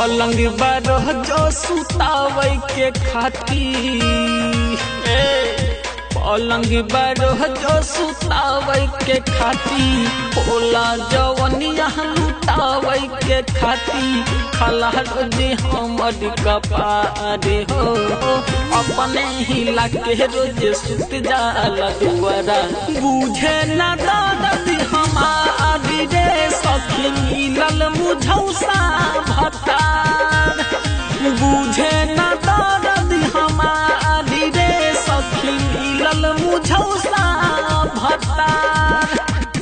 पलंग बारह जो सुतावे के खाती पलंग बारह जो सुतावे के खाती होला जवनिया लुटावे के खाती खला रोजे हमर कपारे हो अपने हिला के रोजे सुत जाला दुआरा बुझे ना दर्द हमारी रे सखी मिलल मुझौसा भतार बुझे ना दर्द हमारी रे सखी मिलल मुझौसा भतार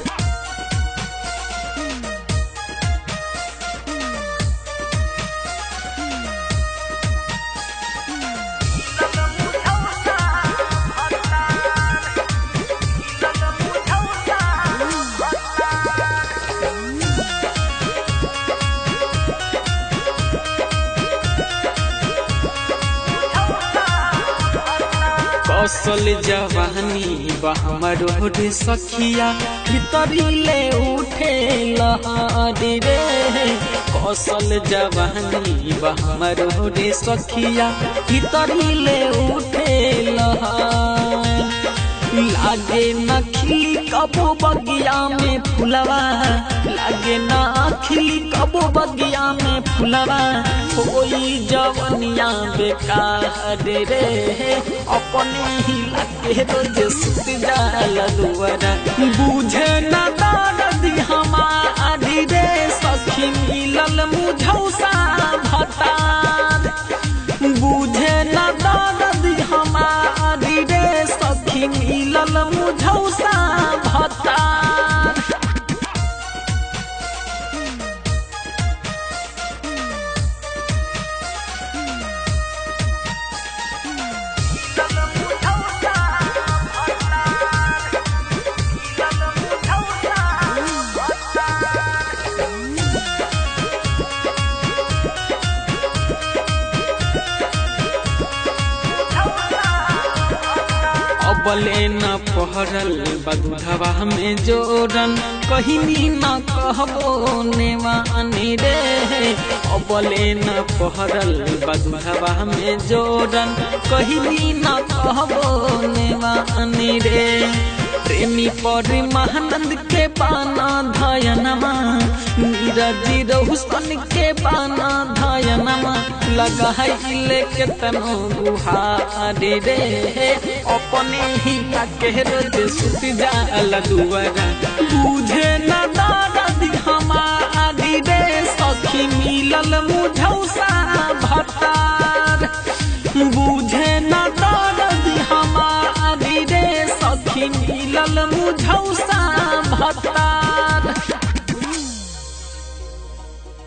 कौशल जवानी बहमरो रे सखिया भीतरी ले उठे लहरी रे कौशल जवानी बहमरो रे सखिया भीतरी ले उठे लहर लागे न खिली कबो बगिया में फुलवा लागे न खिली कबो बगिया में फुलवा कोई जवनिया बेकार रे अपने ही लागे रोज सुत जाला दुआरा बुझे न दर्द हमारी रे सखी मिलल मुझौसा भतार बुझे न दर्द हमारी रे सखी मिलल मुझौसा भतार अबले न पहरल बधुधवा में जोरन कहिनी न कहबो नेवानी रे अबले न पहरल बधुधवा में जोरन कहिनी न कहबो नेवानी रे प्रेमी पर महानंद के पाना धयनमा नीरजी रहुसन के पाना धयनमा लगाइले के तनो गुहारे रे अपने ही के रोज सुत जाला दुआरा बुझे न दर्द हमारी रे सखी मिलल मुझौसा भतार बुझे न दर्द हमारी रे सखी मिलल मुझौसा भतार